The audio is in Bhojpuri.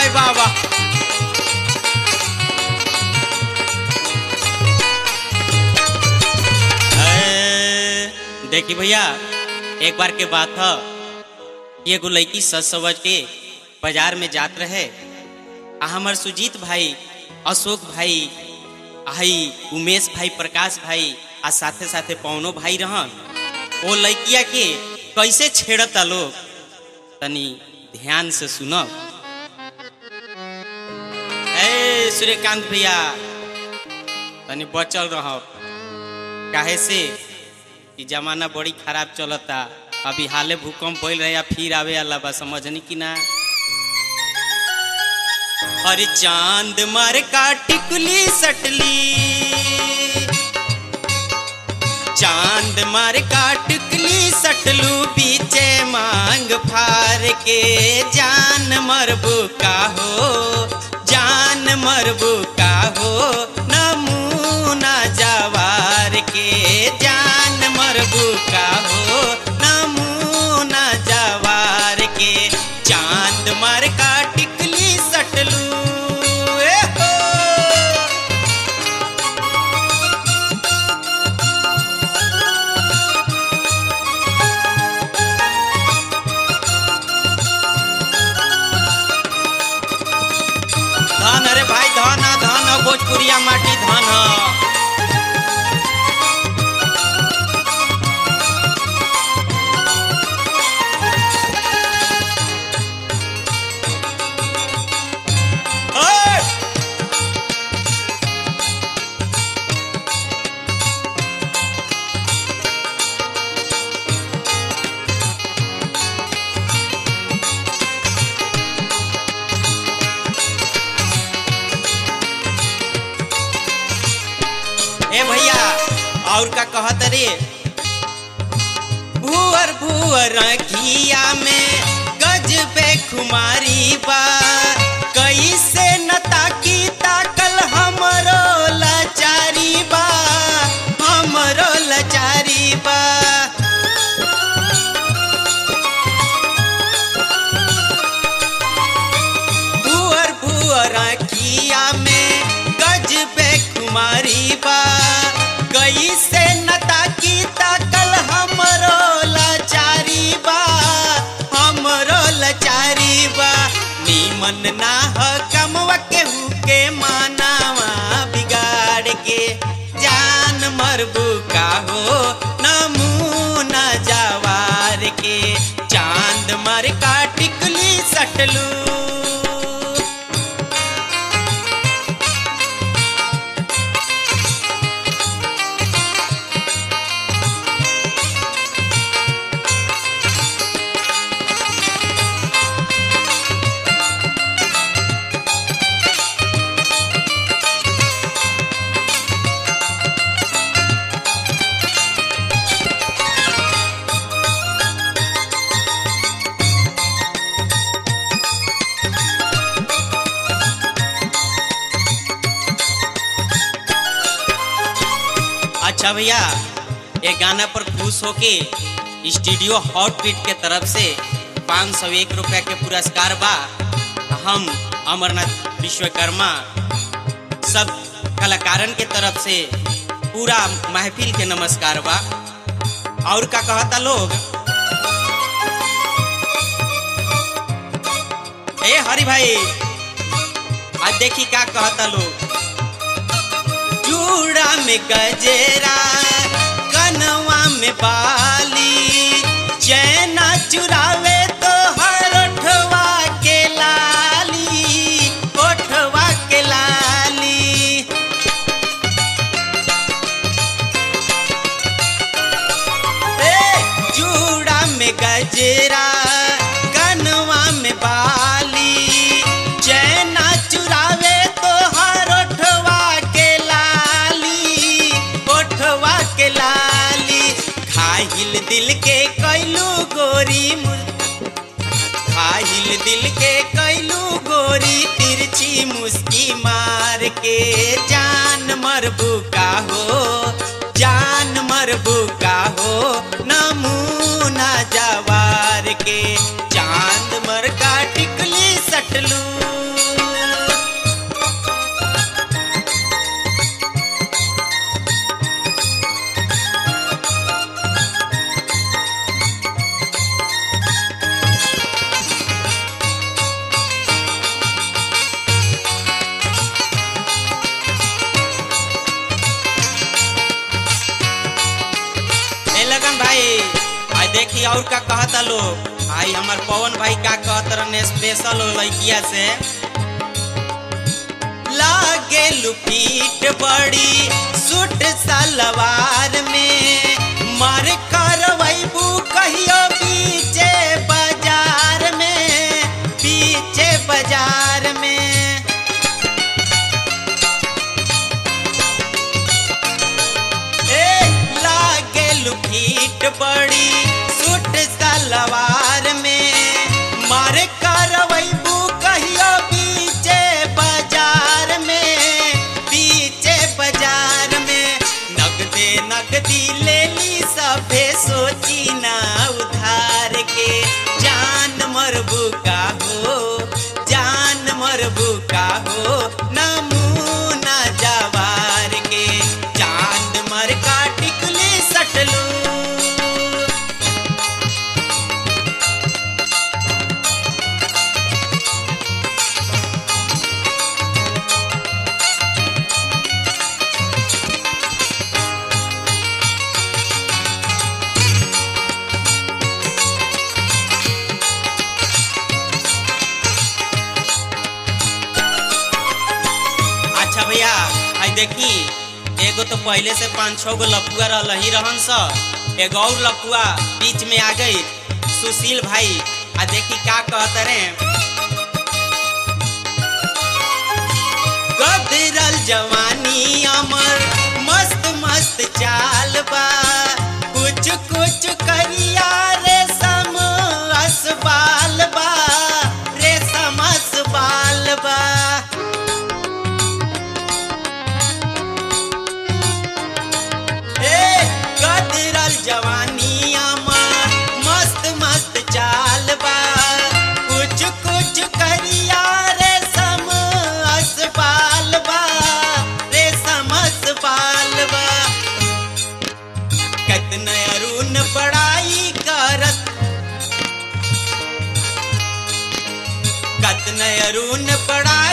भाई वाह वाह ए, देखी भैया एक बार के बात है कि एगो लड़की सच समझ के बाजार में जात रहे आ हमर सुजीत भाई अशोक भाई आई उमेश भाई प्रकाश भाई आ साथे साथे पवनो भाई रहन वो लड़किया के कैसे छेड़ता लोग तनी ध्यान से सुनो ए सूर्यकांत भैया तनी बचल रहो काहे से कि जमाना बड़ी खराब चलता अभी हाले भूकंप भइल रहे या फिर आवे वाला बा समझनी कि ना अरे चांद मार का टिकुली सटली चांद मार का टिकली सटलू बीचे मांग फार के जान मरबू का हो जान मरबू का हो नमूना जवार के जान मरबू का हो नमूना जवार के चांद मार का टिकली सटलू ए हो धन अरे भाई धन ह, धन ह, भोजपुरिया माटी धन ह। ओए! ए भैया और का कहत रे भूअर भूअर घिया में गज पे खुमारी बा कैसे न ताकी ताकल हमरो लाचारी बा हमरो लाचारी बा भूअर भूअर किया में गज पे कुमारी बा कैसे नता की ताकल हमरो लाचारी बा हमरो लाचारी बा नीमन ना ह कमवा केहू के मानावा बिगाड़ के जान मरबू का हो नमूना जवार के चांद मर का टिकली सटलू अच्छा भैया ये गाना पर खुश होके स्टूडियो हॉट बीट के तरफ से पाँच सौ एक रुपया के पुरस्कार बा हम अमरनाथ विश्वकर्मा सब कलाकारन के तरफ से पूरा महफिल के नमस्कार बा और का कहता लोग ए हरि भाई आज देखी का कहता लोग चूड़ा में गजेरा कनवा में बाली चैना चुरावे तो हर ओठवा के लाली ओठवा के लाली ए चूड़ा में गजेरा कनवा में बाली चैना चुरावे तो हर ओठवा के लाली ओठवा के लाली खाहिल दिल के कैलू गोरी मु- खाहिल दिल के कैलू गोरी तिरछी मुस्की मार के जान मरबू का हो जान मरबू का हो नमूना जवार के चांद मर का टिकली सटलू देखी और का कहता लोग आई हमार पवन भाई का कहत रहने स्पेशल हो लड़किया से लागे लुपीट बड़ी सूट सलवार में मार करवैबू कहियो पीछे बाजार में पीछे बाजार में ए लागे लुपीट बड़ी सूट सलवार में मार करवैबू कहियो पीछे बाजार में पीछे बाजार में नगदे नगदी ले ली सभे सोची ना उधार के जान मरबू का हो जान मरबू का हो नमूना जवार के चांद मर का टिकली सटलू अच्छा भैया आई देखी एगो तो पहले से पाँच छः गो लपुआ रह ही रहन स एगो और लपुआ बीच में आ गई सुशील भाई आ देखी का कहत रे गदरल जवानी अमर मस्त मस्त चाल बा कुछ कुछ करिया रेशम असबाल बा रेशम असबाल बा ए गदरल जवानी अमर मस्त मस्त चाल बा कुछ कुछ करिया रेशम असबाल बा रेशम असबाल बा कतन अरुण पढ़ाई करत कतन अरुण पढ़ाई